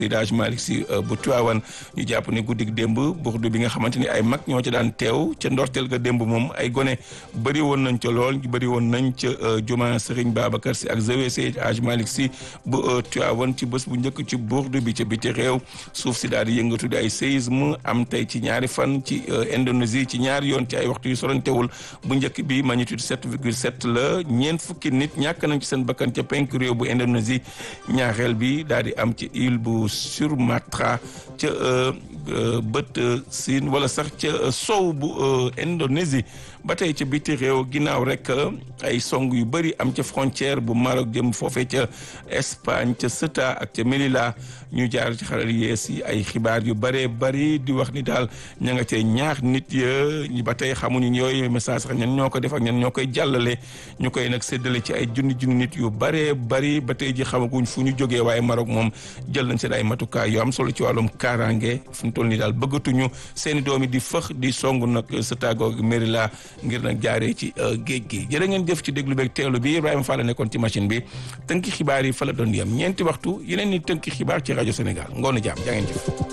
Seydi Malick Sy bu Tiwaawan ñu jàpp ne guddik démb burdu bi nga xamante ni ay mag ñoo ca daan teew ca ndorteel ga démb moom ay gone bëri woon nañ ca lool bëri woon nañ ca juma Serigne Babacar Sy ak zawe Seydi Malick Sy bu Tiwaawan ci bés bu njëkk ci burdu bi ca biti réew suuf si daal di yëngatu di ay séisme am tey ci ñaari fan ci Indonésie ci ñaari yoon ci ay waxtu yu sorantewul bu njëkk bi magnitude 7,7 la ñeent fukki nit ñàkk nañ ci seen bakkan ca penk réew bu Indonésie ñaareel bi daal di am ci île bu Sumatra ca bët siin wala sax ca sow bu Indonésie ba tey ca biti réew ginnaaw rek ay song yu bëri am ca frontière bu Maroc jëm foofee ca Espagne ca Ceuta ak ca Melilla ñu jaar ci xaral yees yi ay xibaar yu bëree bëri di wax ni daal ña nga cee ñaax nit ya ba tey xamuñu yooyu message sax ñan ñoo ko def ak ñan ñoo koy jàllale ñu koy nag séddale ci ay junni junni nit yu bëree bëri ba tey ji xamaguñ fu ñu jógee waaye Maroc moom jël nañ seen ay matukaay yu am solo ci wàllum kaaraange fu ñu toll nii daal bëggatuñu seeni doom yi di fëx di song nag Ceuta googu Melilla ngir nag jaaree ci géej gi jërë ngeen jëf ci déglu beeg teelu bi Ibrahima Fall nekkoon ci machine bi tënki xibaar yi fa la doon yem ñeenti waxtu yeneen ni tënki xibaar ci rajo Sénégal ngoonu jaam jaa ngeen jëf